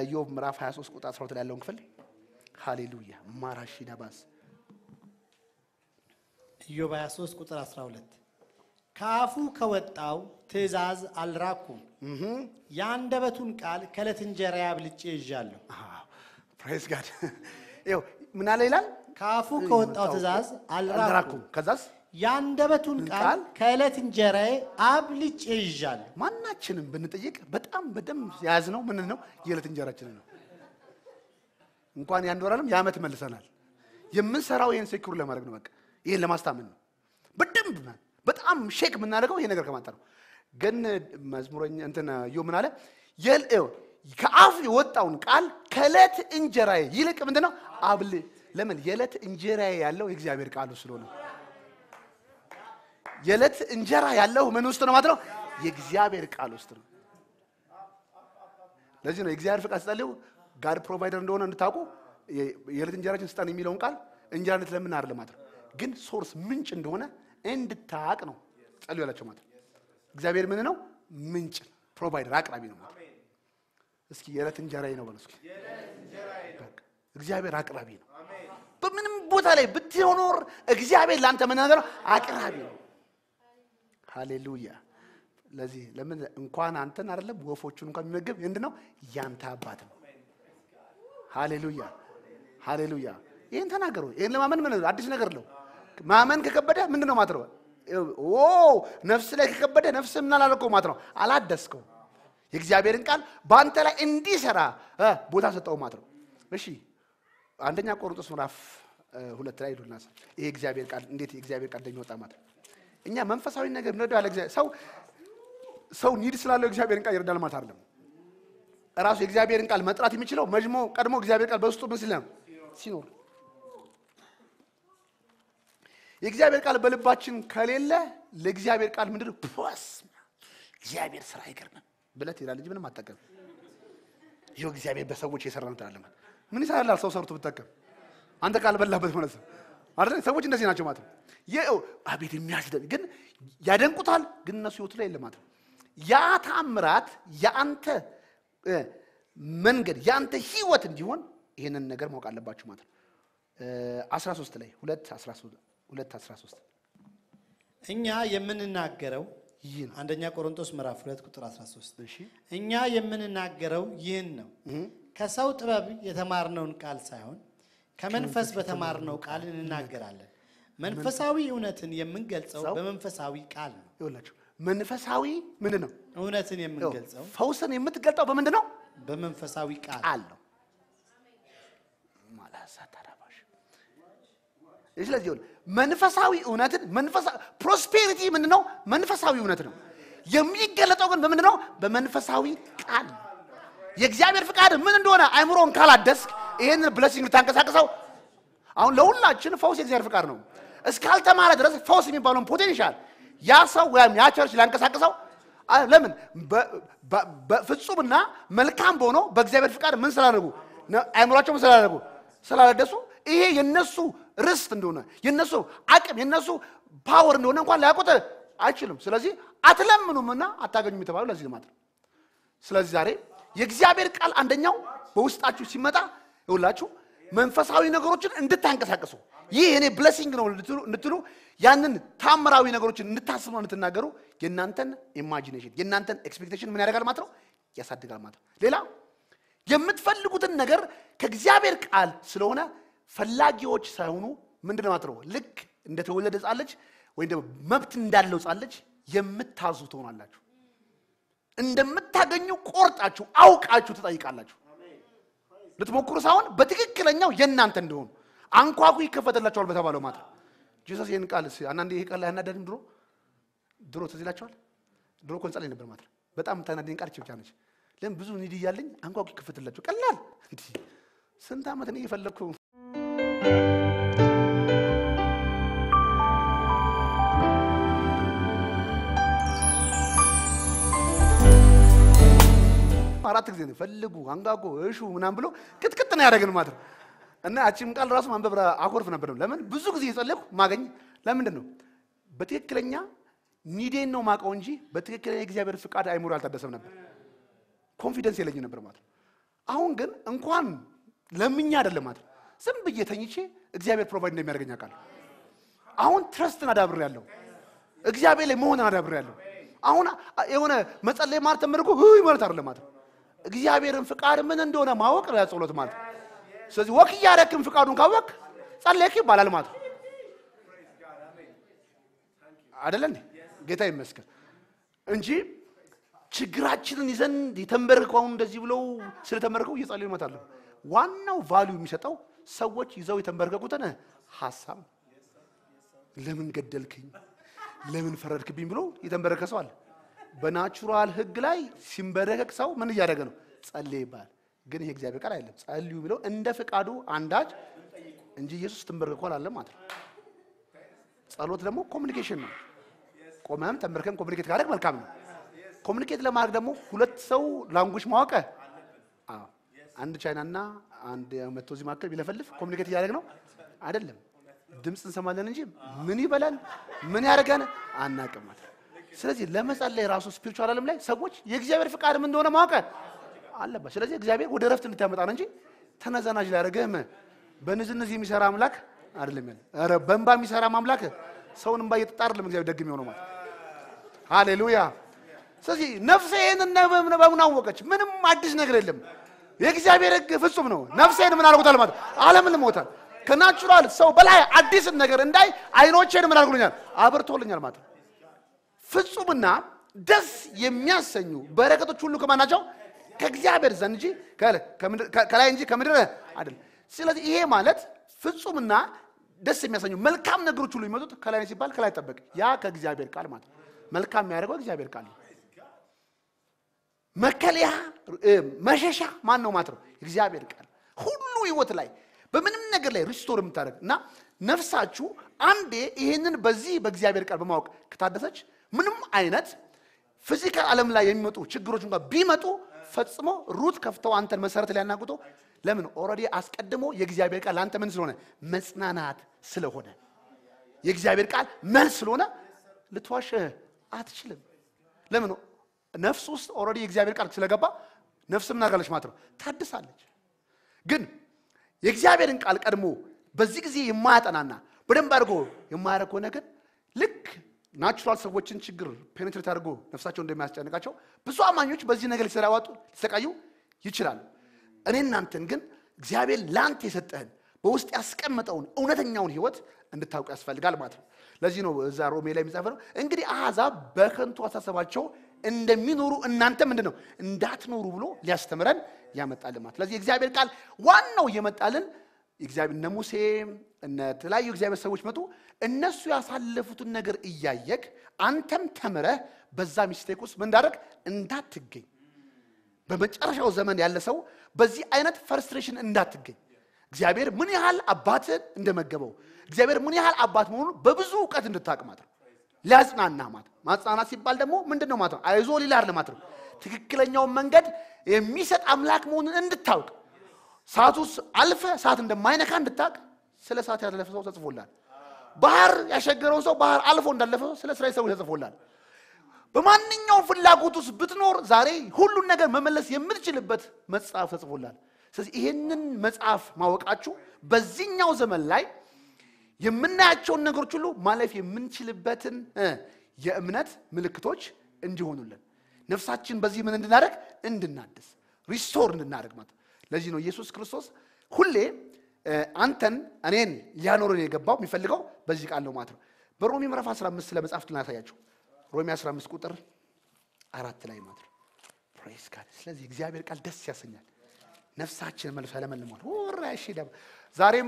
ኢዮብ ምዕራፍ 23 ቁጥር 12 ላይ ያለውን ክፍል ሃሌሉያ ማራሺ ነባስ ኢዮብ 23 ቁጥር 12 ከአፉ ከወጣው ትእዛዝ አልራኩም፣ የአንደበቱን ቃል ከዕለት እንጀራ አብልጬ ይዣለሁ። ፕሬዝ ጋድ ይኸው ምን አለ ይላል ከአፉ ከወጣው ትእዛዝ አልራኩም፣ አልራኩም ከዛስ የአንደበቱን ቃል ቃል ከዕለት እንጀራዬ አብልጬ ይዣለሁ። ማናችንም ብንጠይቅ በጣም በደንብ የያዝነው ምን ነው የዕለት እንጀራችንን ነው እንኳን የአንድ ወር አይደለም የዓመት መልሰናል የምንሰራው ይህን ሴኩር ለማድረግ ነው በቃ ይህን ለማስታመን ነው በደንብ ማ- በጣም ሼክ የምናደርገው ይሄ ነገር ከማጣ ነው ግን መዝሙረኛ እንትን ዮ ምን አለ የል- ይኸው፣ ከአፍ የወጣውን ቃል ከዕለት እንጀራዬ ይልቅ ምንድን ነው አብል ለምን የዕለት እንጀራዬ ያለው የእግዚአብሔር ቃሉ ስለሆነ የዕለት እንጀራ ያለው ምን ውስጥ ነው ማለት ነው የእግዚአብሔር ቃል ውስጥ ነው ለዚህ ነው የእግዚአብሔር ፍቃድ ስጠልው ጋድ ፕሮቫይደር እንደሆነ እንድታውቁ የ- የዕለት እንጀራችን ስጠን የሚለውን ቃል እንጀራ እንድትለምን አይደለም ማለት ነው ግን ሶርስ ምንጭ እንደሆነ እንድታቅ ነው ጸልዩ ያላቸው ማለት ነው እግዚአብሔር ምን ነው ምንጭ ፕሮቫይደር አቅራቢ ነው ማለት ነው እስኪ የዕለት እንጀራዬ ነው በሉ እስኪ በቃ እግዚአብሔር አቅራቢ ነው በምንም ቦታ ላይ ብትኖር እግዚአብሔር ለአንተ ምን ነገር ነው አቅራቢ ነው ሃሌሉያ ለዚህ ለምን እንኳን አንተን አይደለም ወፎቹን እንኳን የሚመግብ ምንድን ነው ያንተ አባት ነው ሃሌሉያ ሃሌሉያ ይህን ተናገሩ ይህን ለማመን ምን አዲስ ነገር ነው ማመን ከከበደ ምንድን ነው ማለት ነው ኦ ነፍስ ላይ ከከበደ ነፍስ ምን አላልከው ማለት ነው አላደስከው የእግዚአብሔርን ቃል በአንተ ላይ እንዲሰራ እ ቦታ ሰጠው ማለት ነው እሺ አንደኛ ቆሮንቶስ ምዕራፍ እ ሁለት ላይ ሄዱና ይሄ እግዚአብሔር ቃል እንዴት የእግዚአብሔር ቃል እንደሚወጣ ማለት ነው እኛ መንፈሳዊ ነገር ምንወደው ያለ እግዚአብሔር ሰው ሰው ኒድ ስላለው እግዚአብሔርን ቃል ይረዳል ማለት አይደለም ራሱ የእግዚአብሔርን ቃል መጥራት የሚችለው መጅሞ ቀድሞ እግዚአብሔር ቃል በውስጡ ምን ሲል ነው ሲኖር የእግዚአብሔር ቃል በልባችን ከሌለ ለእግዚአብሔር ቃል ምንድን ነው ፖስ እግዚአብሔር ስራ አይገርምም ብለት ይላል እንጂ ምንም አጠቀም ይኸው እግዚአብሔር በሰዎች የሰራ ነው ትላለህ ማለት ምን ይሰራላል ሰው ሰርቶ ብጠቀም አንተ ቃል በላበት ማለት ነው አይደል ሰዎች እንደዚህ ናቸው ማለት ነው ይኸው አቤት የሚያስደንቅ ግን ያደንቁታል ግን እነሱ ህይወቱ ላይ የለም ማለት ነው ያ ታምራት የአንተ እ፣ መንገድ የአንተ ህይወት እንዲሆን ይህንን ነገር ማወቅ አለባችሁ ማለት ነው እ፣ 13 ላይ 2 13 2 13 እኛ የምንናገረው ይህ ነው አንደኛ ቆሮንቶስ ምዕራፍ 2 ቁጥር 13 እሺ እኛ የምንናገረው ይህን ነው ከሰው ጥበብ የተማርነውን ቃል ሳይሆን ከመንፈስ በተማርነው ቃል እንናገራለን። መንፈሳዊ እውነትን የምንገልጸው ሰው- በመንፈሳዊ ቃል ነው። ይኸውላችሁ መንፈሳዊ ምንድን ነው እውነትን የምንገልጸው ፈውስን የምትገልጠው በምንድን ነው በመንፈሳዊ ቃል ቃል ነው ማላሳ ታዳባሽ ስለዚህ ይኸውልህ መንፈሳዊ እውነትን መንፈሳዊ ፕሮስፔሪቲ ምንድን ነው መንፈሳዊ እውነት ነው የሚገለጠው ግን በምንድን ነው በመንፈሳዊ ቃል ነው የእግዚአብሔር ፍቃድ ምን እንደሆነ አይምሮን ካላደስክ ይህንን ብለሲንግ ልታንቀሳቅሰው አሁን ለሁላችን ፈውስ የእግዚአብሔር ፍቃድ ነው እስካልተማረ ድረስ ፈውስ የሚባለውን ፖቴንሻል ያ ሰው ወይም ያ ቸርች ሊያንቀሳቅሰው አ- ለምን በ- በ- በፍጹምና መልካም በሆነው በእግዚአብሔር ፍቃድ ምን ስላደረጉ ነ- አይምሯቸው ምን ስላደረጉ ስላላደሱ ይሄ የነሱ ርስት እንደሆነ የነሱ አቅም የነሱ ፓወር እንደሆነ እንኳን ሊያውቁት አይችልም ስለዚህ አትለምኑምና አታገኙም የተባለው ለዚህ ልማት ነው ስለዚህ ዛሬ የእግዚአብሔር ቃል አንደኛው በውስጣችሁ ሲመጣ ይውላችሁ መንፈሳዊ ነገሮችን እንድታንቀሳቀሱ ይህ የኔ ብለሲንግ ነው እንድትሉ- እንድትሉ ያንን ታምራዊ ነገሮችን እንድታስቡ እንድትናገሩ የእናንተን ኢማጂኔሽን የእናንተን ኤክስፔክቴሽን ምን ያደርጋል ማለት ነው ያሳድጋል ማለት ነው ሌላ የምትፈልጉትን ነገር ከእግዚአብሔር ቃል ስለሆነ ፈላጊዎች ሳይሆኑ ምንድን ነው ማለት ነው ልክ እንደተወለደ ሕፃን ልጅ ወይም ደግሞ መብት እንዳለው ሕፃን ልጅ የምታዙ ትሆናላችሁ እንደምታገኙ ቆርጣችሁ አውቃችሁ ትጠይቃላችሁ ልትሞክሩ ሳይሆን በትክክለኛው የእናንተ እንደሆኑ አንኳኩ ይከፈትላቸዋል በተባለው ማለት ነው ጂሰስ ይህን ቃል እስኪ አንዳንዴ ይሄ ቃል ላይ አናደድም ድሮ ድሮ ትዝ ይላቸዋል ድሮ እኮ እንጸልይ ነበር ማለት ነው በጣም የምታናደኝ ቃል ይህች ብቻ ነች ለምን ብዙ ኒድ እያለኝ አንኳኩ ይከፈትላቸው ቀላል እንዲህ ስንት ዓመት እኔ እየፈለግኩ አራት ጊዜ ነው ፈልጉ አንጋጎ እሹ ምናምን ብሎ ቅጥቅጥ ነው ያደረግን ማለት ነው እና ያቺም ቃል ራሱ ማንበብ ራ- አኮርፍ ነበር ለምን ብዙ ጊዜ የጸለይኩ ማገኝ ለምንድን ነው በትክክለኛ ኒዴን ነው ማቀው እንጂ በትክክለኛ የእግዚአብሔር ፍቃድ አይምሮ አልታደሰም ነበር ኮንፊደንስ የለኝ ነበር ማለት ነው አሁን ግን እንኳን ለምኛ አይደለም ማለት ነው። ዝም ብዬ ተኝቼ እግዚአብሔር ፕሮቫይድ እንደሚያደርገኝ አውቃለሁ። አሁን ትረስትን አዳብሬ ያለሁ እግዚአብሔር ላይ መሆንን አዳብሬ ያለሁ። አሁን የሆነ መጸለይ ማለት ተምርኩ ህይ ማለት አይደለም ማለት ነው። እግዚአብሔርን ፍቃድ ምን እንደሆነ ማወቅ ነው ያ ጸሎት ማለት ነው። ስለዚህ ወክ እያደረክን ፍቃዱን ካወቅ ጸለይክ ይባላል ማለት ነው። አይደለ እንዴ? ጌታ ይመስገን እንጂ ችግራችንን ይዘን የተንበረከው አሁን እንደዚህ ብለው ስለተንበረከው እየጸለዩ ይመጣሉ። ዋናው ቫልዩ የሚሰጠው ሰዎች ይዘው የተንበረከኩትን ሀሳብ ነው። ለምን ገደልክኝ፣ ለምን ፈረድክብኝ ብሎ የተንበረከ ሰው አለ። በናቹራል ህግ ላይ ሲንበረከክ ሰው ምን እያደረገ ነው? ጸልይ ይባላል። ግን ይሄ እግዚአብሔር ቃል አይደለም። ጸልዩ የሚለው እንደ ፍቃዱ አንዳች እንጂ ኢየሱስ ትንበረከኳል አለ ማለት ነው። ጸሎት ደግሞ ኮሚኒኬሽን ነው። ቆመም ተንበርከም ኮሚኒኬት ካደረግ መልካም ነው። ኮሚኒኬት ለማድረግ ደግሞ ሁለት ሰው ላንጉጅ ማወቀ አዎ፣ አንድ ቻይናና አንድ መቶ እዚህ መካከል ቢለፈልፍ ኮሚኒኬት እያደረግ ነው አይደለም። ድምፅ እንሰማለን እንጂ ምን ይበላል ምን ያደርገን አናቅም ማለት ነው። ስለዚህ ለመጸለይ ራሱ ስፒሪቹዋል ዓለም ላይ ሰዎች የእግዚአብሔር ፍቃድ ምን እንደሆነ ማወቀ አለበት። ስለዚህ እግዚአብሔር ወደ ረፍት እንድታመጣ ነው እንጂ ተነዘናጅ ሊያደርግህም በንዝንዝ የሚሰራ አምላክ አይደለም ያለ። ኧረ በእንባ የሚሰራ አምላክ ሰውን እንባ እየጠጣ አይደለም እግዚአብሔር ደግ የሚሆነው ማለት ሃሌሉያ። ስለዚህ ነፍሴ ይህንን በምን አወቀች? ምንም አዲስ ነገር የለም። የእግዚአብሔር ሕግ ፍጹም ነው። ነፍሴን ምን አድርጎታል ማለት ዓለምን ልሞታል። ከናቹራል ሰው በላይ አዲስን ነገር እንዳይ አይኖቼን ምን አድርጎልኛል? አብርቶልኛል ማለት ነው። ፍጹምና ደስ የሚያሰኙ በረከቶች ሁሉ ከማን ናቸው? ከእግዚአብሔር ዘንድ እንጂ ከላይ እንጂ ከምድር አይደለም። ስለዚህ ይሄ ማለት ፍጹምና ደስ የሚያሰኙ መልካም ነገሮች ሁሉ የሚመጡት ከላይ ነው ሲባል ከላይ ጠበቅ ያ ከእግዚአብሔር ቃል ማለት ነው። መልካም የሚያደርገው እግዚአብሔር ቃል ነው። መከለያ መሸሻ ማን ነው ማለት ነው? እግዚአብሔር ቃል ሁሉ ህይወት ላይ በምንም ነገር ላይ ሪስቶር የምታደርግ እና ነፍሳችሁ አንዴ ይህንን በዚህ በእግዚአብሔር ቃል በማወቅ ከታደሰች ምንም አይነት ፊዚካል ዓለም ላይ የሚመጡ ችግሮች እንኳን ቢመጡ ፈጽሞ ሩት ከፍተው አንተን መሰረት ሊያናግቶ ለምን ኦልሬዲ አስቀድሞ የእግዚአብሔር ቃል ለአንተ ምን ስለሆነ መጽናናት ስለሆነ የእግዚአብሔር ቃል መልስ ስለሆነ ልትዋሽ አትችልም። ለምን ነፍስ ውስጥ ኦልሬዲ የእግዚአብሔር ቃል ስለገባ ነፍስ ምን አድርጋለች ማለት ነው ታድሳለች። ግን የእግዚአብሔርን ቃል ቀድሞ በዚህ ጊዜ የማያጠናና በደንብ አድርጎ የማያደርግ ከሆነ ግን ልክ ናቹራል ሰዎችን ችግር ፔኔትሬት አድርጎ ነፍሳቸው እንደሚያስጨንቃቸው ብዙ አማኞች በዚህ ነገር ሊሰራዋጡ ሊሰቃዩ ይችላሉ። እኔ እናንተን ግን እግዚአብሔር ለአንተ የሰጠህን በውስጥ ያስቀመጠውን እውነተኛውን ህይወት እንድታውቁ ያስፈልጋል ማለት ነው። ለዚህ ነው እዛ ሮሜ ላይ የሚጻፈ ነው እንግዲህ አሕዛብ በከንቱ አሳሰባቸው እንደሚኖሩ እናንተ ምንድን ነው እንዳትኖሩ ብሎ ሊያስተምረን ያመጣልን ማለት። ስለዚህ የእግዚአብሔር ቃል ዋናው እየመጣልን እግዚአብሔር እነ ሙሴ እነ ተለያዩ እግዚአብሔር ሰዎች መጡ። እነሱ ያሳለፉትን ነገር እያየክ አንተም ተምረህ በዛ ሚስቴክ ውስጥ ምን እንዳደረግ እንዳትገኝ በመጨረሻው ዘመን ያለ ሰው በዚህ አይነት ፈርስትሬሽን እንዳትገኝ እግዚአብሔር ምን ያህል አባትን እንደመገበው እግዚአብሔር ምን ያህል አባት መሆኑን በብዙ እውቀት እንድታቅ ማለት ነው። ሊያጽናና ማለት ነው። ማጽናናት ሲባል ደግሞ ምንድን ነው ማለት ነው? አይዞ ሊላር ማለት ነው። ትክክለኛውን መንገድ የሚሰጥ አምላክ መሆኑን እንድታውቅ ሰዓት ውስጥ አልፈ ሰዓት እንደማይነካ እንድታቅ ስለ ሰዓት ያለፈ ሰው ተጽፎላል። ባህር ያሸገረውን ሰው ባህር አልፎ እንዳለፈ ሰው ስለ እስራኤል ሰዎች ተጽፎላል። በማንኛውም ፍላጎት ውስጥ ብትኖር ዛሬ ሁሉን ነገር መመለስ የምትችልበት መጽሐፍ ተጽፎላል። ስለዚህ ይህንን መጽሐፍ ማወቃችሁ በዚህኛው ዘመን ላይ የምናያቸውን ነገሮች ሁሉ ማለፍ የምንችልበትን የእምነት ምልክቶች እንዲሆኑልን ነፍሳችን በዚህ ምን እንድናደርግ እንድናድስ ሪስቶር እንድናደርግ ማለት ለዚህ ነው ኢየሱስ ክርስቶስ ሁሌ አንተን እኔን ሊያኖረን የገባው የሚፈልገው በዚህ ቃል ነው ማለት ነው። በሮሜ ምዕራፍ 15 ስለ መጽሐፍት ላሳያችሁ። ሮሜ 15 ቁጥር አራት ላይ ማለት ነው። ፕሬስ ጋድ። ስለዚህ እግዚአብሔር ቃል ደስ ያሰኛል። ነፍሳችን መልሶ ያለመልሟል። ወራሽ ዛሬም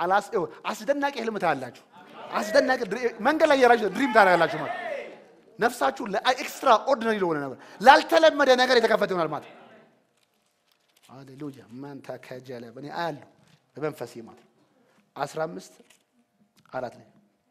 አስደናቂ ህልም ታያላችሁ። አስደናቂ መንገድ ላይ የራችሁ ድሪም ታያላችሁ ማለት ነፍሳችሁ ለኤክስትራ ኦርዲናሪ ለሆነ ነገር ላልተለመደ ነገር የተከፈተ ይሆናል ማለት ሃሌሉያ ማንታ ከጀለ በእኔ አያለሁ በመንፈሴ ማለት ነው። አስራ አምስት አራት ላይ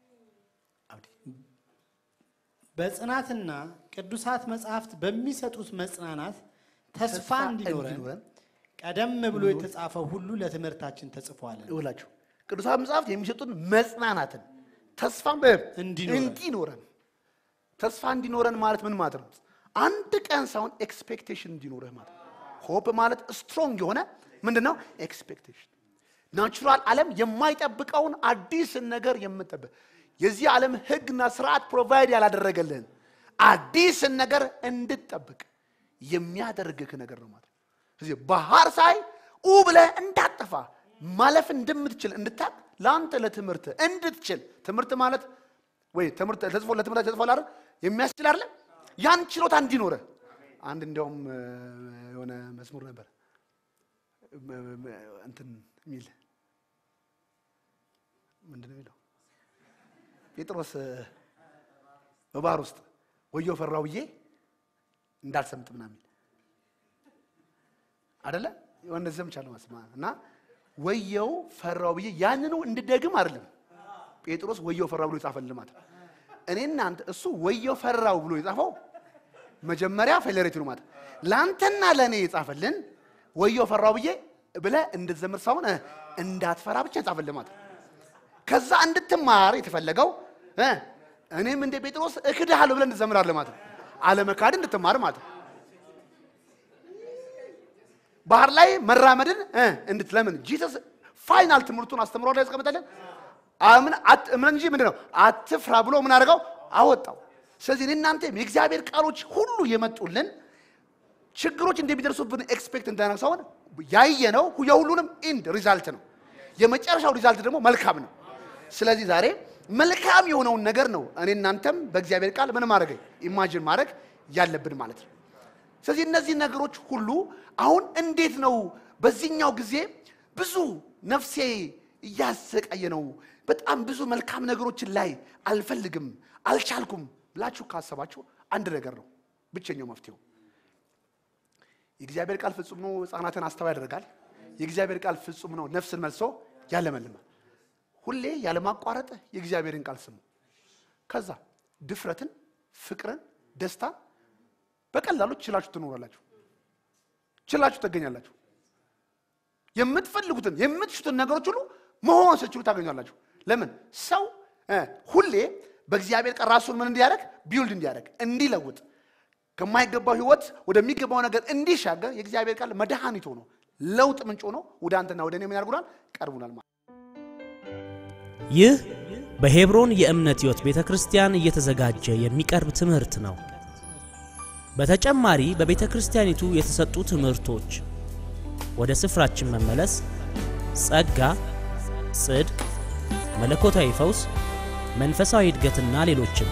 በጽናትና ቅዱሳት መጽሐፍት በሚሰጡት መጽናናት ተስፋ እንዲኖረን ቀደም ብሎ የተጻፈው ሁሉ ለትምህርታችን ተጽፏለን። ይውላችሁ ቅዱሳት መጽሐፍት የሚሰጡን መጽናናትን ተስፋ እንዲኖረን ተስፋ እንዲኖረን ማለት ምን ማለት ነው? አንድ ቀን ሳይሆን ኤክስፔክቴሽን እንዲኖርህ ማለት ነው። ሆፕ ማለት ስትሮንግ የሆነ ምንድን ነው ኤክስፔክቴሽን ናቹራል ዓለም የማይጠብቀውን አዲስን ነገር የምጠብቅ የዚህ ዓለም ህግና ስርዓት ፕሮቫይድ ያላደረገልህን አዲስን ነገር እንድትጠብቅ የሚያደርግህ ነገር ነው ማለት ነው። ስለዚህ ባህር ሳይ ኡ ብለህ እንዳጠፋ ማለፍ እንደምትችል እንድታቅ ለአንተ ለትምህርት እንድትችል ትምህርት ማለት ወይ ትምህርት ተጽፎ ለትምህርት ተጽፎ አይደል የሚያስችል አይደለ ያን ችሎታ እንዲኖረ አንድ እንዲያውም እ፣ የሆነ መዝሙር ነበር እ፣ እ፣ እንትን የሚል ምንድን ነው የሚለው ጴጥሮስ እ፣ በባህር ውስጥ ወዮ ፈራው ብዬ እንዳልሰምጥ ምናምን አደለ የሆነ ዘምቻለሁ መስማ እና ወየው ፈራው ብዬ ያንኑ እንድደግም አይደለም ጴጥሮስ ወየው ፈራው ብሎ የጻፈልን ማለት ነው። እኔ እናንተ እሱ ወየው ፈራው ብሎ የጻፈው መጀመሪያ ፌሌሬቲ ነው ማለት ነው። ለአንተና ለእኔ የጻፈልን ወየው ፈራው ብዬ ብለህ እንድትዘምር ሳይሆን እ፣ እንዳትፈራ ብቻ የጻፈልን ማለት ነው። ከዛ እንድትማር የተፈለገው እ፣ እኔም እንደ ጴጥሮስ እክድሃለሁ ብለህ እንድትዘምራለህ ማለት ነው። አለመካድ እንድትማር ማለት ነው። ባህር ላይ መራመድን እ፣ እንድትለምን ጂሰስ ፋይናል ትምህርቱን አስተምሮ ላይ ያስቀምጠልን አምን አት- እምነት እንጂ ምንድን ነው አትፍራ ብሎ ምን አደረገው አወጣው። ስለዚህ እኔ እናንተም የእግዚአብሔር ቃሎች ሁሉ የመጡልን ችግሮች እንደሚደርሱብን ኤክስፔክት እንዳደረግ ሳይሆን ያየነው የሁሉንም ኢንድ ሪዛልት ነው። የመጨረሻው ሪዛልት ደግሞ መልካም ነው። ስለዚህ ዛሬ መልካም የሆነውን ነገር ነው እኔ እናንተም በእግዚአብሔር ቃል ምን ማድረግ ኢማጂን ማድረግ ያለብን ማለት ነው። ስለዚህ እነዚህ ነገሮች ሁሉ አሁን እንዴት ነው በዚህኛው ጊዜ ብዙ ነፍሴ እያሰቃየ ነው፣ በጣም ብዙ መልካም ነገሮችን ላይ አልፈልግም፣ አልቻልኩም ብላችሁ ካሰባችሁ አንድ ነገር ነው ብቸኛው መፍትሄው የእግዚአብሔር ቃል ፍጹም ነው፣ ሕፃናትን አስተዋይ ያደርጋል። የእግዚአብሔር ቃል ፍጹም ነው፣ ነፍስን መልሶ ያለመልማል። ሁሌ ያለማቋረጥ የእግዚአብሔርን ቃል ስሙ። ከዛ ድፍረትን፣ ፍቅርን፣ ደስታን በቀላሉ ችላችሁ ትኖራላችሁ፣ ችላችሁ ትገኛላችሁ። የምትፈልጉትን የምትሹትን ነገሮች ሁሉ መሆን ስችሉ ታገኛላችሁ። ለምን ሰው እ ሁሌ በእግዚአብሔር ቃል ራሱን ምን እንዲያደርግ ቢውልድ እንዲያደርግ እንዲለውጥ ከማይገባው ህይወት ወደሚገባው ነገር እንዲሻገር የእግዚአብሔር ቃል መድኃኒት ሆኖ ለውጥ ምንጭ ሆኖ ወደ አንተና ወደ እኔ ምን ያደርጉናል? ቀርቡናል ማለት ይህ በሄብሮን የእምነት ሕይወት ቤተ ክርስቲያን እየተዘጋጀ የሚቀርብ ትምህርት ነው። በተጨማሪ በቤተ ክርስቲያኒቱ የተሰጡ ትምህርቶች ወደ ስፍራችን መመለስ፣ ጸጋ፣ ጽድቅ፣ መለኮታዊ ፈውስ፣ መንፈሳዊ እድገትና ሌሎችም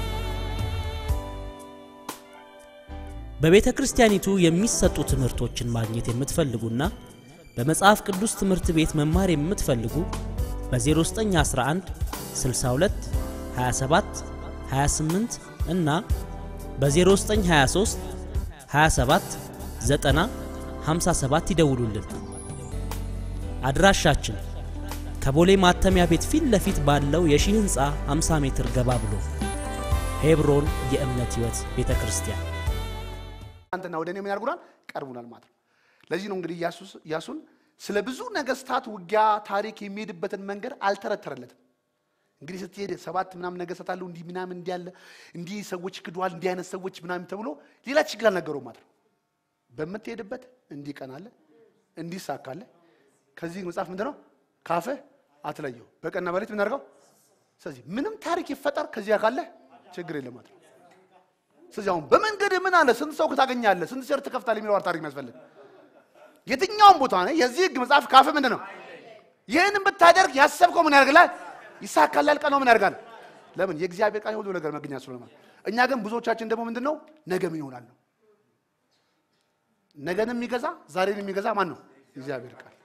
በቤተ ክርስቲያኒቱ የሚሰጡ ትምህርቶችን ማግኘት የምትፈልጉና በመጽሐፍ ቅዱስ ትምህርት ቤት መማር የምትፈልጉ በ0911 62 27 28 እና በ0923 27 90 57 ይደውሉልን። አድራሻችን ከቦሌ ማተሚያ ቤት ፊት ለፊት ባለው የሺህ ሕንፃ 50 ሜትር ገባ ብሎ ሄብሮን የእምነት ሕይወት ቤተ ክርስቲያን አንተና ወደ እኔ ምን ያደርጉናል? ቀርቡናል ማለት ነው። ለዚህ ነው እንግዲህ ኢያሱስ- ኢያሱን ስለ ብዙ ነገስታት ውጊያ ታሪክ የሚሄድበትን መንገድ አልተረተረለትም። እንግዲህ ስትሄድ ሰባት ምናምን ነገስታት አሉ እንዲህ ምናምን እንዲህ ያለ እንዲህ ሰዎች ክዷል እንዲህ አይነት ሰዎች ምናምን ተብሎ ሌላ ችግር አልነገረውም ማለት ነው። በምትሄድበት እንዲህ ቀናለ እንዲህ ሳካለ ከዚህ መጽሐፍ ምንድን ነው ካፍህ አትለየው በቀንና በሌሊት ምን አድርገው። ስለዚህ ምንም ታሪክ ይፈጠር ከዚያ ካለ ችግር የለም ማለት ነው። ስለዚህ አሁን በመንገድ ምን አለ ስንት ሰው ታገኛለህ፣ ስንት ሴር ትከፍታለህ የሚለው ታሪክ የሚያስፈልግ የትኛውም ቦታ ነው። የዚህ ህግ መጽሐፍ ካፍ ምንድን ነው? ይህንን ብታደርግ ያሰብከው ምን ያደርግላል? ይሳካላል። ቀን ነው ምን ያደርጋል? ለምን የእግዚአብሔር ቃል ሁሉ ነገር መገኛ ስለሆነ ማለት። እኛ ግን ብዙዎቻችን ደግሞ ምንድን ነው ነገ ምን ይሆናል ነው። ነገን የሚገዛ ዛሬን የሚገዛ ማን ነው? የእግዚአብሔር ቃል።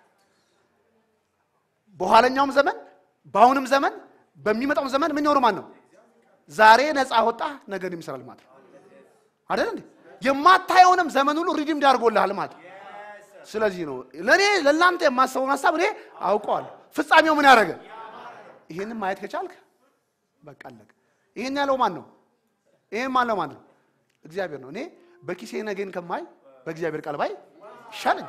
በኋለኛውም ዘመን በአሁንም ዘመን በሚመጣውም ዘመን ምን ይሆኑ ማን ነው? ዛሬ ነፃ ወጣ ነገን ይምሰራል ማለት ነው። አይደል እንዴ? የማታየውንም ዘመን ሁሉ ሪዲም ያደርጎልሃል ማለት ነው። ስለዚህ ነው ለእኔ ለእናንተ የማስበውን ሀሳብ እኔ አውቀዋለሁ። ፍጻሜው ምን ያደረገ ይህንን ማየት ከቻልክ በቃ አለቀ። ይህን ያለው ማን ነው? ይህን ማን ነው? ማን ነው? እግዚአብሔር ነው። እኔ በኪሴ ነገን ከማይ በእግዚአብሔር ቃል ባይ ይሻለኝ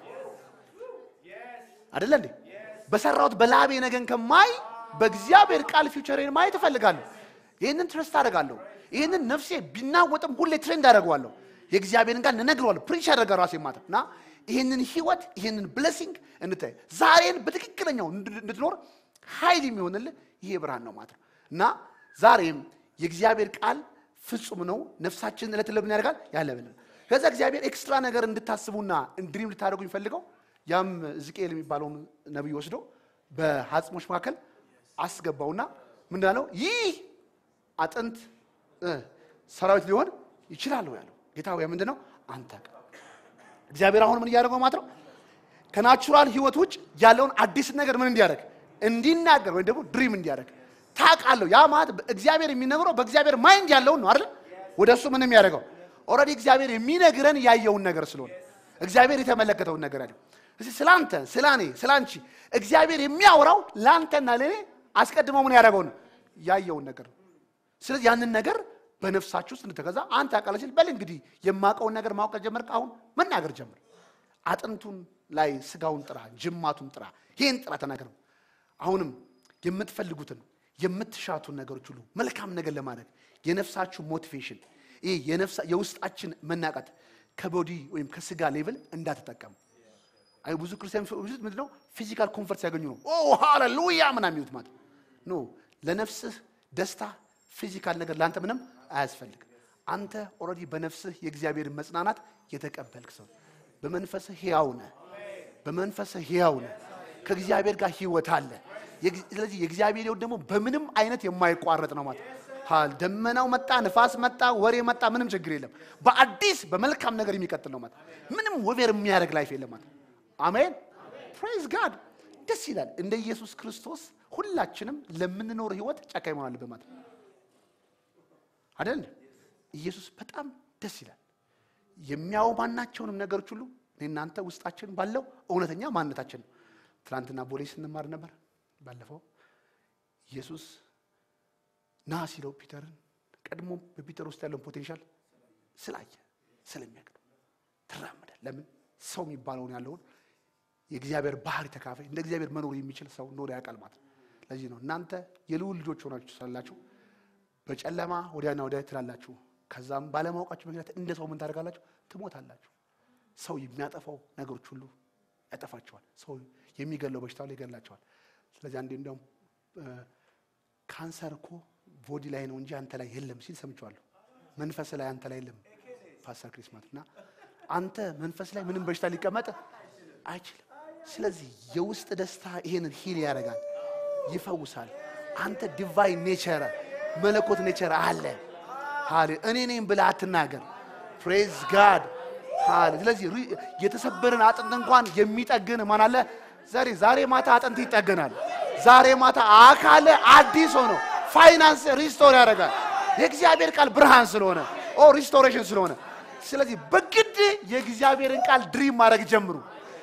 አይደለ እንዴ? በሰራሁት በላቤ ነገን ከማይ በእግዚአብሔር ቃል ፊውቸሬን ማየት እፈልጋለሁ። ይህንን ትረስት አደርጋለሁ። ይህንን ነፍሴ ቢናወጥም ሁሌ ትሬንድ አደርገዋለሁ። የእግዚአብሔርን ቃል እነግረዋለሁ። ፕሪንች ያደርጋ ራሴ ማለት እና ይህንን ህይወት ይህንን ብለሲንግ እንታይ ዛሬን በትክክለኛው እንድ- እንድትኖር ኃይል የሚሆንልህ ይሄ ብርሃን ነው ማለት ነው እና ዛሬም የእግዚአብሔር ቃል ፍጹም ነው ነፍሳችንን ዕለት ዕለት ምን ያደርጋል ያለብልን ከዛ እግዚአብሔር ኤክስትራ ነገር እንድታስቡና እንድሪም ልታደርጉ የሚፈልገው ያም ሕዝቅኤል የሚባለውን ነቢይ ወስዶ በአጽሞች መካከል አስገባውና ምንድን አለው ይህ አጥንት እ፣ ሰራዊት ሊሆን ይችላል ወይ ያለው ጌታ ሆይ ምንድን ነው አንተ ቃል እግዚአብሔር አሁን ምን እያደረገው ማለት ነው ከናቹራል ህይወት ውጭ ያለውን አዲስ ነገር ምን እንዲያደርግ እንዲናገር ወይም ደግሞ ድሪም እንዲያደርግ ታውቃለሁ። ያ ማለት እግዚአብሔር የሚነግረው በእግዚአብሔር ማይንድ ያለውን ነው አይደል? ወደ እሱ ምን የሚያደርገው ኦልሬዲ እግዚአብሔር የሚነግረን ያየውን ነገር ስለሆነ እግዚአብሔር የተመለከተውን ነገር ያለው እስቲ ስለ አንተ ስለ እኔ ስለ አንቺ እግዚአብሔር የሚያወራው ለአንተና ለእኔ አስቀድሞ ምን ያደረገው ነው ያየውን ነገር ነው። ስለዚህ ያንን ነገር በነፍሳችሁ ውስጥ እንድትገዛ አንተ አቃለ ሲል በል እንግዲህ የማውቀውን ነገር ማወቅ ጀመርክ። አሁን መናገር ጀምር። አጥንቱን ላይ ስጋውን ጥራ፣ ጅማቱን ጥራ፣ ይህን ጥራ ተናገር። አሁንም የምትፈልጉትን የምትሻቱን ነገሮች ሁሉ መልካም ነገር ለማድረግ የነፍሳችሁ ሞቲቬሽን ይህ የነፍሳ- የውስጣችን መናቃት ከቦዲ ወይም ከስጋ ሌቭል እንዳትጠቀሙ። አይ ብዙ ክርስቲያን ብዙ ምንድን ነው ፊዚካል ኮንፈርት ሲያገኙ ነው ኦ ሃሌሉያ ምናምን የሚሉት ማለት ኖ ለነፍስህ ደስታ ፊዚካል ነገር ለአንተ ምንም አያስፈልግም። አንተ ኦልሬዲ በነፍስህ የእግዚአብሔርን መጽናናት የተቀበልክ ሰው በመንፈስህ ሕያው ነህ። በመንፈስህ ሕያው ነህ። ከእግዚአብሔር ጋር ህይወት አለ። የግ- ስለዚህ የእግዚአብሔር ሕይወት ደግሞ በምንም አይነት የማይቋረጥ ነው ማለት ሃል ደመናው መጣ፣ ንፋስ መጣ፣ ወሬ መጣ፣ ምንም ችግር የለም። በአዲስ በመልካም ነገር የሚቀጥል ነው ማለት ምንም ወቬር የሚያደርግ ላይፍ የለም ማለት አሜን ፕሬዝ ጋድ ደስ ይላል። እንደ ኢየሱስ ክርስቶስ ሁላችንም ለምንኖር ህይወት ጨካኝ መሆን አለብን ማለት ነው አይደል? ኢየሱስ በጣም ደስ ይላል። የሚያው ማናቸውንም ነገሮች ሁሉ እኔ እናንተ ውስጣችን ባለው እውነተኛ ማንነታችን ነው። ትናንትና ቦሌ ስንማር ነበር። ባለፈው ኢየሱስ ና ሲለው ፒተርን ቀድሞ በፒተር ውስጥ ያለውን ፖቴንሻል ስላየ ስለሚያውቅ ነው። ትራመዳል። ለምን ሰው የሚባለውን ያለውን የእግዚአብሔር ባህሪ ተካፋይ እንደ እግዚአብሔር መኖር የሚችል ሰው እንደሆነ ያውቃል ማለት ነው። ለዚህ ነው እናንተ የልዑል ልጆች ሆናችሁ ስላላችሁ በጨለማ ወዲያና ወዲያ ትላላችሁ። ከዛም ባለማወቃችሁ ምክንያት እንደ ሰው ምን ታደርጋላችሁ? ትሞታላችሁ። ሰው የሚያጠፋው ነገሮች ሁሉ ያጠፋቸዋል። ሰው የሚገለው በሽታ ላይ ይገላቸዋል። ስለዚህ አንዴ እንዲያውም እ፣ ካንሰር እኮ ቦዲ ላይ ነው እንጂ አንተ ላይ የለም ሲል ሰምቼዋለሁ። መንፈስ ላይ አንተ ላይ የለም ፓስተር ክሪስማት እና አንተ መንፈስ ላይ ምንም በሽታ ሊቀመጥ አይችልም። ስለዚህ የውስጥ ደስታ ይሄንን ሂል ያደርጋል፣ ይፈውሳል። አንተ ዲቫይን ኔቸር መለኮት ኔቸር አለ። ሃሌ እኔ ነኝ ብለህ አትናገር። ፕሬዝ ጋድ ሃሌ። ስለዚህ ሪ- የተሰበረን አጥንት እንኳን የሚጠግን ማን አለ? ዛሬ ዛሬ ማታ አጥንት ይጠገናል። ዛሬ ማታ አካል አዲስ ሆኖ ፋይናንስ ሪስቶር ያደርጋል። የእግዚአብሔር ቃል ብርሃን ስለሆነ ኦ ሪስቶሬሽን ስለሆነ ስለዚህ በግድ የእግዚአብሔርን ቃል ድሪም ማድረግ ጀምሩ።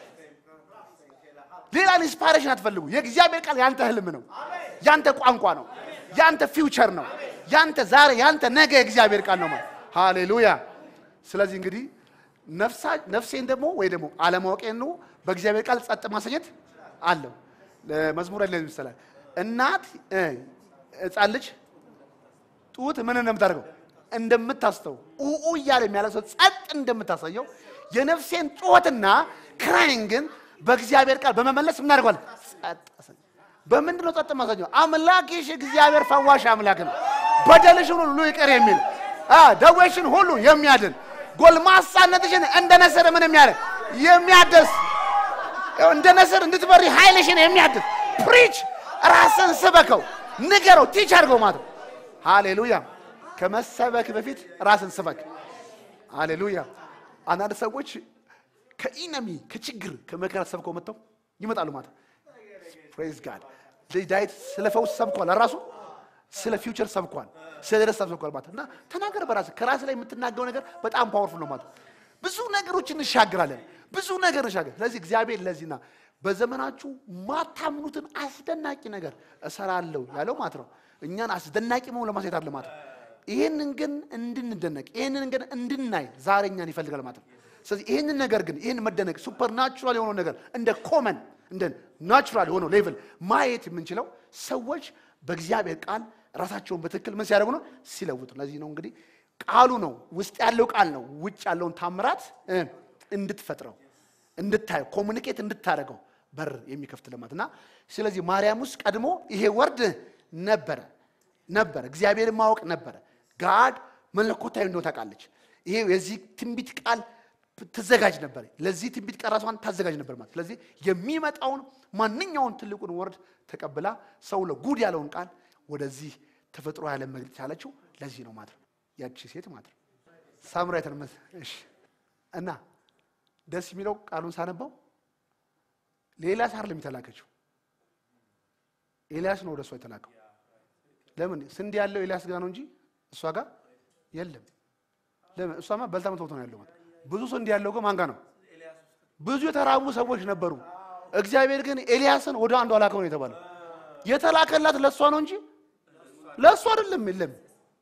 ሌላ ኢንስፓይሬሽን አትፈልጉ። የእግዚአብሔር ቃል ያንተ ህልም ነው፣ ያንተ ቋንቋ ነው፣ ያንተ ፊውቸር ነው፣ ያንተ ዛሬ፣ ያንተ ነገ የእግዚአብሔር ቃል ነው ማለት ሃሌሉያ። ስለዚህ እንግዲህ ነፍሳ ነፍሴን ደግሞ ወይ ደግሞ አለማወቄን ነው በእግዚአብሔር ቃል ጸጥ ማሰኘት አለው። መዝሙር ላይ ይመስላል እናት እ፣ ህፃን ልጅ ጡት ምን እንደምታደርገው እንደምታስተው ኡኡ እያለ የሚያለቅሰው ጸጥ እንደምታሳየው የነፍሴን ጩኸትና ክራይን ግን በእግዚአብሔር ቃል በመመለስ ምን አድርጓል? ጸጥ አሰኘ። በምንድን ነው ጸጥ ማሳኘው? አምላክሽ እግዚአብሔር ፈዋሽ አምላክ ነው። በደልሽን ሁሉ ይቅር የሚል አ፣ ደዌሽን ሁሉ የሚያድን ጎልማሳነትሽን እንደ ነስር ምን የሚያደርግ የሚያደስ እንደ ነስር እንድትበሪ ኃይልሽን የሚያድስ ፕሪች ራስን ስበከው፣ ንገረው፣ ቲች አድርገው ማለት ነው። ሃሌሉያ። ከመሰበክ በፊት ራስን ስበክ። ሃሌሉያ። አንዳንድ ሰዎች ከኢነሚ ከችግር ከመከራ ሰብከው መጥተው ይመጣሉ ማለት ነው። ፕሬዝ ጋድ ዳዊት ስለ ፈውስ ሰብኳል፣ ራሱ ስለ ፊውቸር ሰብኳል፣ ስለ ደስታ ሰብኳል ማለት ነው። እና ተናገር በራስ ከራስ ላይ የምትናገረው ነገር በጣም ፓወርፉል ነው ማለት ነው። ብዙ ነገሮች እንሻግራለን፣ ብዙ ነገር እንሻገር። ስለዚህ እግዚአብሔር ለዚህና በዘመናችሁ ማታምኑትን አስደናቂ ነገር እሰራለሁ ያለው ማለት ነው። እኛን አስደናቂ መሆን ለማሳየት አለ ማለት ነው። ይህንን ግን እንድንደነቅ ይህንን ግን እንድናይ ዛሬ እኛን ይፈልጋል ማለት ነው። ስለዚህ ይህንን ነገር ግን ይህን መደነቅ ሱፐር ናቹራል የሆነው ነገር እንደ ኮመን እንደ ናቹራል የሆነው ሌቭል ማየት የምንችለው ሰዎች በእግዚአብሔር ቃል ራሳቸውን በትክክል ምን ሲያደርጉ ነው? ሲለውጡ። ለዚህ ነው እንግዲህ ቃሉ ነው ውስጥ ያለው ቃል ነው ውጭ ያለውን ታምራት እ እንድትፈጥረው እንድታየው ኮሚኒኬት እንድታደርገው በር የሚከፍት ልማት እና ስለዚህ ማርያም ውስጥ ቀድሞ ይሄ ወርድ ነበረ ነበረ እግዚአብሔርን ማወቅ ነበረ ጋድ መለኮታዊ እንደሆነ ታውቃለች ይሄ የዚህ ትንቢት ቃል ትዘጋጅ ነበር ለዚህ ትንቢት ቃል ራሷን ታዘጋጅ ነበር ማለት ስለዚህ የሚመጣውን ማንኛውን ትልቁን ወርድ ተቀብላ ሰው ለጉድ ያለውን ቃል ወደዚህ ተፈጥሮ ያለ መግለጽ ያለችው ለዚህ ነው ማለት ነው ያቺ ሴት ማለት ነው ሳምራዊትን መስ እሺ እና ደስ የሚለው ቃሉን ሳነባው ለኤልያስ አይደለም የተላከችው ኤልያስ ነው ወደ እሷ የተላከው ለምን ስንዴ ያለው ኤልያስ ጋር ነው እንጂ እሷ ጋር የለም ለምን እሷማ በልታ መቶት ነው ያለው ማለት ብዙ ስንዴ ያለው ግን ማን ጋር ነው ብዙ የተራቡ ሰዎች ነበሩ እግዚአብሔር ግን ኤልያስን ወደ አንዱ አላከው ነው የተባለው የተላከላት ለእሷ ነው እንጂ ለእሱ አይደለም የለም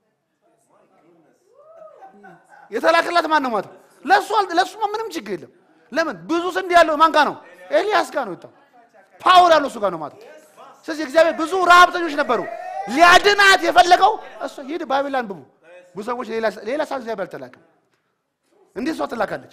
የተላከላት ማን ነው ማለት ነው? ለእሱ አል- ለእሱማ ምንም ችግር የለም ለምን ብዙ ስንዴ ያለው ማን ጋር ነው ኤልያስ ጋር ነው የወጣው ፓወር ያለው እሱ ጋር ነው ማለት ነው። ስለዚህ እግዚአብሔር ብዙ ረሀብተኞች ነበሩ ሊያድናት የፈለገው እሱ ሂድ ባይብል አንብቡ ብዙ ሰዎች ሌላ ሌላ ሳ እግዚአብሔር አልተላከም እንዴት እሷ ትላካለች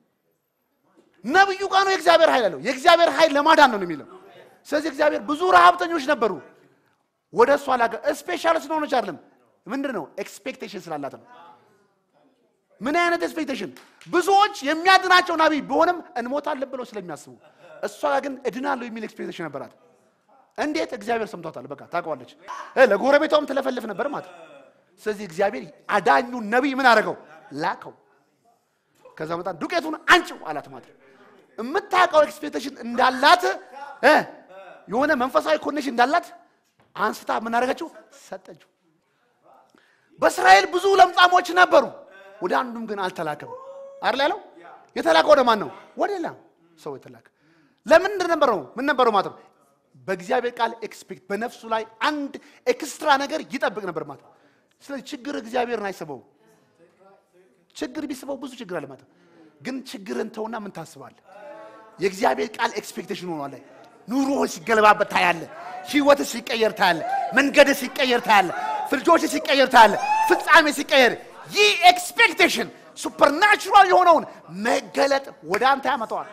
ነብዩ ጋር ነው የእግዚአብሔር ኃይል አለው የእግዚአብሔር ኃይል ለማዳን ነው የሚለው ስለዚህ እግዚአብሔር ብዙ ረሀብተኞች ነበሩ ወደ እሷ ላከ ስፔሻል ስለሆነች አይደለም ምንድን ነው ኤክስፔክቴሽን ስላላት ነው ምን አይነት ኤክስፔክቴሽን ብዙዎች የሚያድናቸው ነቢይ ቢሆንም እንሞታለን ብለው ስለሚያስቡ እሷ ጋር ግን እድናለሁ የሚል ኤክስፔክቴሽን ነበራት እንዴት እግዚአብሔር ሰምቷታል በቃ ታውቀዋለች እ ለጎረቤቷም ትለፈልፍ ነበር ማለት ነው። ስለዚህ እግዚአብሔር አዳኙን ነቢይ ምን አደረገው ላከው ከዛ መጣ ዱቄቱን አንጭው አላት ማለት ነው። የምታውቀው ኤክስፔክቴሽን እንዳላት እ የሆነ መንፈሳዊ ኮኔክሽን እንዳላት አንስታ ምን አደረገችው ሰጠችው በእስራኤል ብዙ ለምጻሞች ነበሩ ወደ አንዱም ግን አልተላከም አይደል ያለው የተላከ ወደ ማን ነው ወደ ሌላ ሰው የተላከ ለምን ነበረው ምን ነበረው ማለት ነው በእግዚአብሔር ቃል ኤክስፔክት በነፍሱ ላይ አንድ ኤክስትራ ነገር ይጠብቅ ነበር ማለት ነው ስለዚህ ችግር እግዚአብሔርን አይስበው ችግር ቢስበው ብዙ ችግር አለ ማለት ነው ግን ችግርን ተውና ምን ታስባለህ የእግዚአብሔር ቃል ኤክስፔክቴሽን ሆኗል ላይ ኑሮ ሲገለባበት ታያለ ህይወት ሲቀየር ታያለ መንገድ ሲቀየር ታያለ ፍልጆች ሲቀየር ታያለ ፍጻሜ ሲቀየር ይህ ኤክስፔክቴሽን ሱፐርናቹራል የሆነውን መገለጥ ወደ አንተ ያመጣዋል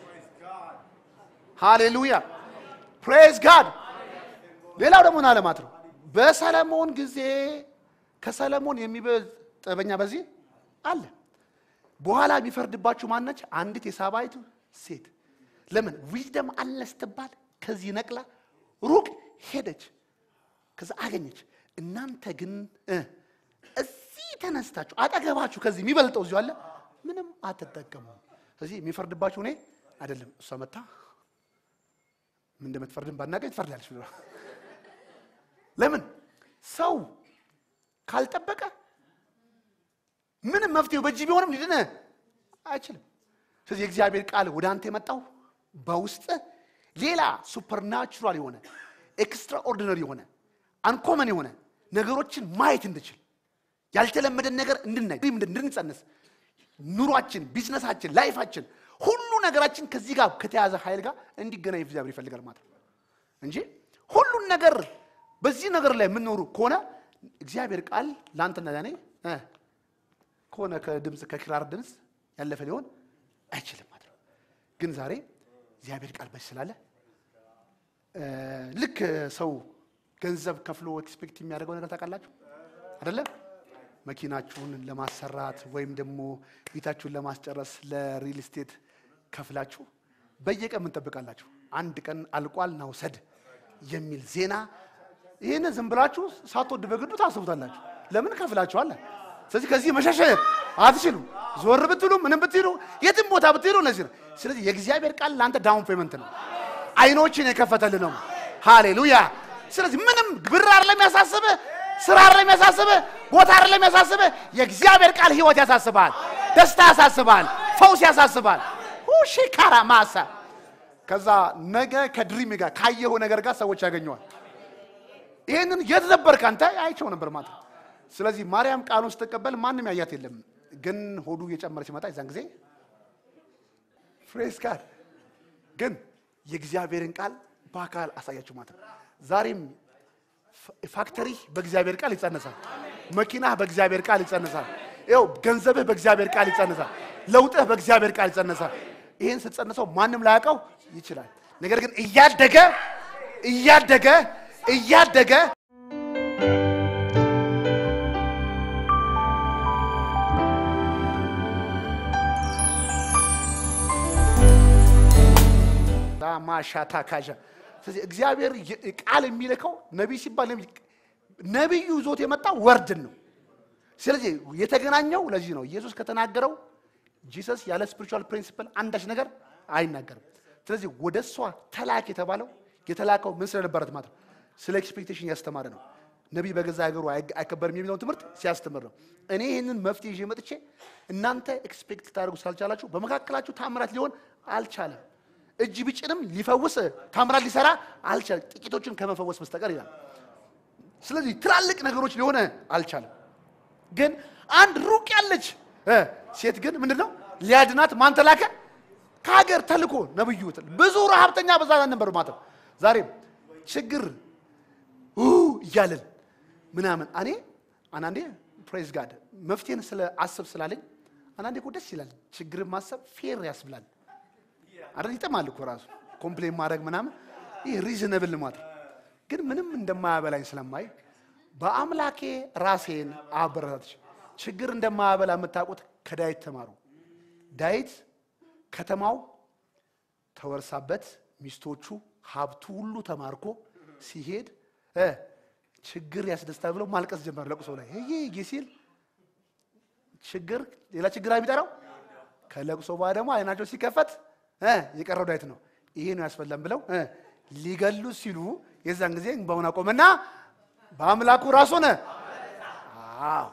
ሃሌሉያ ፕሬዝ ጋድ ሌላው ደግሞ ምን አለ ማለት ነው በሰለሞን ጊዜ ከሰለሞን የሚበልጥ ጥበበኛ በዚህ አለ በኋላ የሚፈርድባችሁ ማነች አንዲት የሳባይቱ ሴት ለምን ዊዝደም አለ ስትባል ከዚህ ነቅላ ሩቅ ሄደች ከዛ አገኘች እናንተ ግን እ እዚህ ተነስታችሁ አጠገባችሁ ከዚህ የሚበልጠው እዚሁ አለ ምንም አትጠቀሙም ስለዚህ የሚፈርድባችሁ እኔ አይደለም እሷ መታ ምን እንደምትፈርድን ባናገኝ ትፈርዳለች ብሎ ለምን ሰው ካልጠበቀ ምንም መፍትሄው በእጅ ቢሆንም ሊድነ አይችልም ስለዚህ የእግዚአብሔር ቃል ወደ አንተ የመጣው በውስጥ ሌላ ሱፐርናቹራል የሆነ ኤክስትራኦርዲነሪ የሆነ አንኮመን የሆነ ነገሮችን ማየት እንድችል ያልተለመደን ነገር እንድናይ እንድንጸንስ ኑሯችን ቢዝነሳችን ላይፋችን ሁሉ ነገራችን ከዚህ ጋር ከተያዘ ኃይል ጋር እንዲገናኝ እግዚአብሔር ይፈልጋል ማለት ነው እንጂ ሁሉን ነገር በዚህ ነገር ላይ የምንኖሩ ከሆነ እግዚአብሔር ቃል ለአንተና ለእኔ እ ከሆነ ከድምፅ ከክራር ድምፅ ያለፈ ሊሆን አይችልም ማለት ነው ግን ዛሬ እግዚአብሔር ቃል በዚህ ስላለ እ ልክ ሰው ገንዘብ ከፍሎ ኤክስፔክት የሚያደርገው ነገር ታውቃላችሁ አይደለም መኪናችሁን ለማሰራት ወይም ደግሞ ቤታችሁን ለማስጨረስ ለሪል ስቴት ከፍላችሁ በየቀን ምን ጠብቃላችሁ? አንድ ቀን አልቋል ና ውሰድ የሚል ዜና። ይህን ዝም ብላችሁ ሳትወድ በግዱ ታስቡታላችሁ። ለምን ከፍላችኋል? ስለዚህ ከዚህ መሸሸ አትችሉም። ዞር ብትሉ ምንም ብትሉ የትም ቦታ ብትሄዱ እነዚህ ነው። ስለዚህ የእግዚአብሔር ቃል ለአንተ ዳውን ፔመንት ነው፣ አይኖችን የከፈተል ነው። ሃሌሉያ። ስለዚህ ምንም ብር አይደለም ያሳስብህ፣ ስራ አይደለም ያሳስብህ፣ ቦታ አይደለም ያሳስብህ። የእግዚአብሔር ቃል ህይወት ያሳስባል፣ ደስታ ያሳስባል፣ ፈውስ ያሳስባል። ሺካራ ማሳ ከዛ ነገ ከድሪም ጋር ካየኸው ነገር ጋር ሰዎች ያገኘዋል። ይህንን የት ነበርክ አንተ? አይቼው ነበር ማለት ነው። ስለዚህ ማርያም ቃሉን ስትቀበል ማንም ያያት የለም፣ ግን ሆዱ እየጨመረ ሲመጣ የዛን ጊዜ ፍሬስ ጋር ግን የእግዚአብሔርን ቃል በአካል አሳያችሁ ማለት ነው። ዛሬም ፋክተሪ በእግዚአብሔር ቃል ይጸነሳል። መኪናህ በእግዚአብሔር ቃል ይጸነሳል። ይኸው ገንዘብህ በእግዚአብሔር ቃል ይጸነሳል። ለውጥህ በእግዚአብሔር ቃል ይጸነሳል። ይህን ስትጸንሰው ማንም ላያውቀው ይችላል። ነገር ግን እያደገ እያደገ እያደገ ማሻታ ካዣ ስለዚህ እግዚአብሔር የ- ቃል የሚልከው ነቢይ ሲባል ነቢይ ነቢዩ ይዞት የመጣው ወርድን ነው። ስለዚህ የተገናኘው ለዚህ ነው። ኢየሱስ ከተናገረው ጂሰስ ያለ ስፒሪቹዋል ፕሪንሲፕል አንዳች ነገር አይናገርም። ስለዚህ ወደ እሷ ተላክ የተባለው የተላከው ምን ስለነበረት ማለት ነው? ስለ ኤክስፔክቴሽን ያስተማረ ነው። ነቢይ በገዛ ሀገሩ አይግ- አይከበርም የሚለውን ትምህርት ሲያስተምር ነው። እኔ ይህንን መፍትሄ ይዤ መጥቼ እናንተ ኤክስፔክት ታደርጉ ስላልቻላችሁ በመካከላችሁ ታምራት ሊሆን አልቻለም። እጅ ብጭንም ሊፈውስ ታምራት ሊሰራ አልቻለም፣ ጥቂቶችን ከመፈወስ በስተቀር ይላል። ስለዚህ ትላልቅ ነገሮች ሊሆነ አልቻለም። ግን አንድ ሩቅ ያለች እ ሴት ግን ምንድን ነው ሊያድናት ማን ተላከ? ከሀገር ተልኮ ነብዩ ብዙ ረሀብተኛ በዛ ነበር ማለት ነው። ዛሬም ችግር ኡ እያለን ምናምን እኔ አንዳንዴ ፕሬዝ ጋድ መፍትሄን ስለ አስብ ስላለኝ አንዳንዴ እኮ ደስ ይላል። ችግርን ማሰብ ፌር ያስብላል። አይደል ይጠማል እኮ ራሱ ኮምፕሌን ማድረግ ምናምን ይህ ሪዝነብል ማለት ነው። ግን ምንም እንደማያበላኝ ስለማይ በአምላኬ ራሴን አበረታች። ችግር እንደማያበላ የምታውቁት ከዳዊት ተማሩ። ዳዊት ከተማው ተወርሳበት ሚስቶቹ ሀብቱ ሁሉ ተማርኮ ሲሄድ እ ችግር ያስደስታል ብለው ማልቀስ ጀመር። ለቅሶ ላይ ይህ ሲል ችግር ሌላ ችግር የሚጠራው ከለቅሶ በኋላ ደግሞ አይናቸው ሲከፈት እ የቀረው ዳዊት ነው። ይሄ ነው ያስፈላም ብለው እ ሊገሉ ሲሉ የዛን ጊዜ እንባውን አቆመና በአምላኩ ራስ ሆነ። አዎ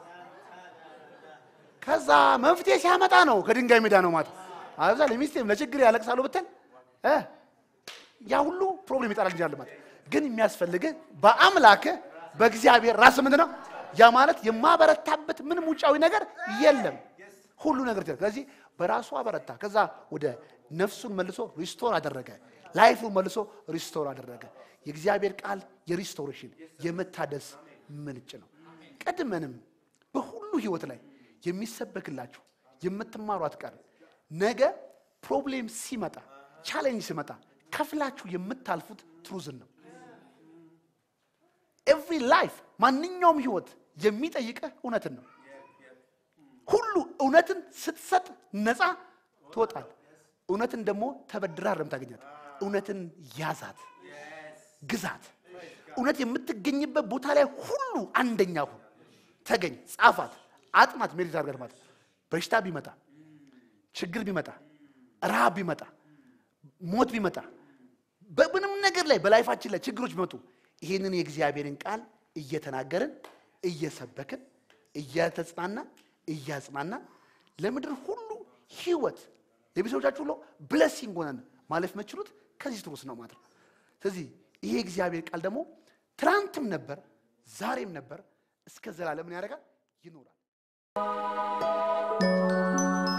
ከዛ መፍትሄ ሲያመጣ ነው ከድንጋይ ሜዳ ነው ማለት አብዛ ለሚስቴም ለችግር ያለቅሳሉ ብትል እ ያ ሁሉ ፕሮብሌም ይጠራል እንጂ ማለት ግን የሚያስፈልግህ በአምላክ በእግዚአብሔር ራስ ምንድን ነው ያ ማለት የማበረታበት ምንም ውጫዊ ነገር የለም ሁሉ ነገር ይችላል ስለዚህ በራሱ አበረታ ከዛ ወደ ነፍሱን መልሶ ሪስቶር አደረገ ላይፉን መልሶ ሪስቶር አደረገ የእግዚአብሔር ቃል የሪስቶሬሽን የመታደስ ምንጭ ነው ቀድመንም በሁሉ ህይወት ላይ የሚሰበክላችሁ የምትማሯት ቃል ነገ ፕሮብሌም ሲመጣ ቻሌንጅ ሲመጣ ከፍላችሁ የምታልፉት ትሩዝን ነው ኤቭሪ ላይፍ ማንኛውም ህይወት የሚጠይቅህ እውነትን ነው ሁሉ እውነትን ስትሰጥ ነፃ ትወጣል እውነትን ደግሞ ተበድራ አይደለም ታገኛት እውነትን ያዛት ግዛት እውነት የምትገኝበት ቦታ ላይ ሁሉ አንደኛ ሁን ተገኝ ጻፋት አጥናት ሜዲት አድርገህ ማለት በሽታ ቢመጣ ችግር ቢመጣ ረሃብ ቢመጣ ሞት ቢመጣ በምንም ነገር ላይ በላይፋችን ላይ ችግሮች ቢመጡ ይህንን የእግዚአብሔርን ቃል እየተናገርን እየሰበክን እያተጽናና እያጽናና ለምድር ሁሉ ህይወት ለቤተሰቦቻችሁ ሁሉ ብለሲንግ ሆነን ማለፍ የምችሉት ከዚህ ትሩስ ነው ማለት ነው ስለዚህ ይሄ እግዚአብሔር ቃል ደግሞ ትናንትም ነበር ዛሬም ነበር እስከ ዘላለም ምን ያደርጋል ይኖራል